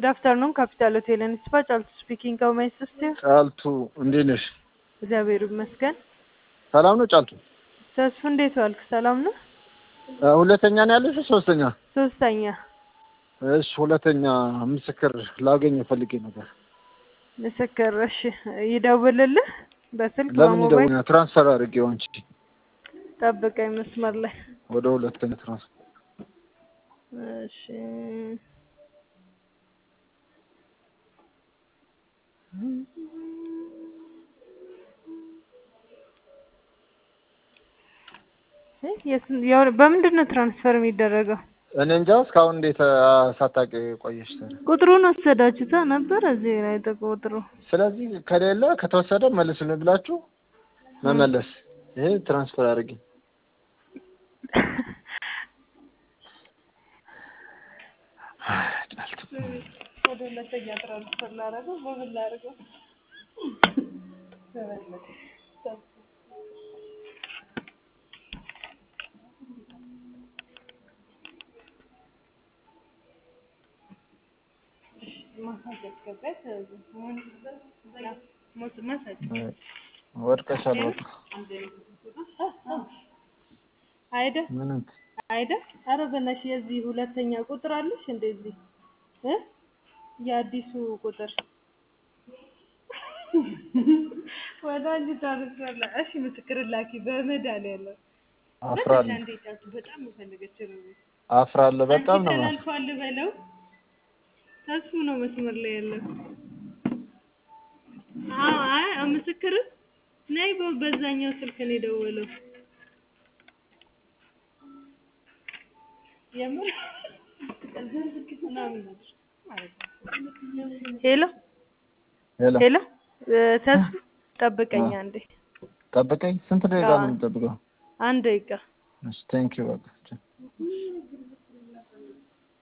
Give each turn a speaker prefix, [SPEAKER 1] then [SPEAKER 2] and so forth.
[SPEAKER 1] Good afternoon, Capital Hotel and Spa. ጫልቱ ስፒኪንግ how may I assist you?
[SPEAKER 2] ጫልቱ እንዴት ነሽ?
[SPEAKER 1] እግዚአብሔር ይመስገን።
[SPEAKER 2] ሰላም ነው ጫልቱ?
[SPEAKER 1] ተስፉ እንዴት ዋልክ? ሰላም ነው?
[SPEAKER 2] እ፣ ሁለተኛ ነው ያለሽ? ሶስተኛ?
[SPEAKER 1] ሶስተኛ
[SPEAKER 2] እሺ፣ ሁለተኛ ምስክር ላገኝ ፈልጌ ነበር።
[SPEAKER 1] ምስክር። እሺ ይደውልልህ በስልክ
[SPEAKER 2] ለምን
[SPEAKER 1] በሞባይል
[SPEAKER 2] ይደውኛ? ትራንስፈር አድርጌው አንቺ
[SPEAKER 1] ጠብቀኝ መስመር ላይ
[SPEAKER 2] ወደ ሁለተኛ ትራንስፈር
[SPEAKER 1] እሺ እ፣ የስንት- ያው- በምንድን ነው ትራንስፈር የሚደረገው?
[SPEAKER 2] እኔ እንጃ እስካሁን እንዴት አ፣ ሳታውቂ ቆየሽ? ታዲያ?
[SPEAKER 1] ቁጥሩን ወሰዳችሁታ ነበር እዚህ ላይ ቁጥሩ
[SPEAKER 2] ስለዚህ ከሌለ ከተወሰደ መልሱልኝ ብላችሁ መመለስ። ይሄ ትራንስፈር አድርጊ። ጫልቱ
[SPEAKER 1] ወደ ሁለተኛ ትራንስፈር ላደርገው በምን ላደርገው?
[SPEAKER 2] ወድቀሻል። በቃ
[SPEAKER 1] አይደል
[SPEAKER 2] ምንም
[SPEAKER 1] አይደል? ኧረ በእናትሽ የዚህ ሁለተኛ ቁጥር አለሽ እንደዚህ እ የአዲሱ ቁጥር ወደ አንቺ ታርሷል። እሺ ምስክር ላኪ በመድኃኒዓለም
[SPEAKER 2] አፍራለሁ
[SPEAKER 1] አንዴ ጫልቱ በጣም የፈለገች ነው።
[SPEAKER 2] አፍራለሁ። በጣም ነው የማፍረው።
[SPEAKER 1] ተላልፏል በለው። ተስፉ ነው መስመር ላይ ያለው። አዎ አይ ምስክር ነይ በ- በዛኛው ስልክ ነው የደወለው። የምር ሄሎ
[SPEAKER 2] ሄሎ
[SPEAKER 1] ሄሎ እ፣ ተስፉ ጠብቀኝ አንዴ
[SPEAKER 2] ጠብቀኝ። ስንት ደቂቃ ነው
[SPEAKER 1] አዎ።
[SPEAKER 2] የምጠብቀው?
[SPEAKER 1] አንድ ደቂቃ
[SPEAKER 2] እሺ ቴንክ ዩ በቃ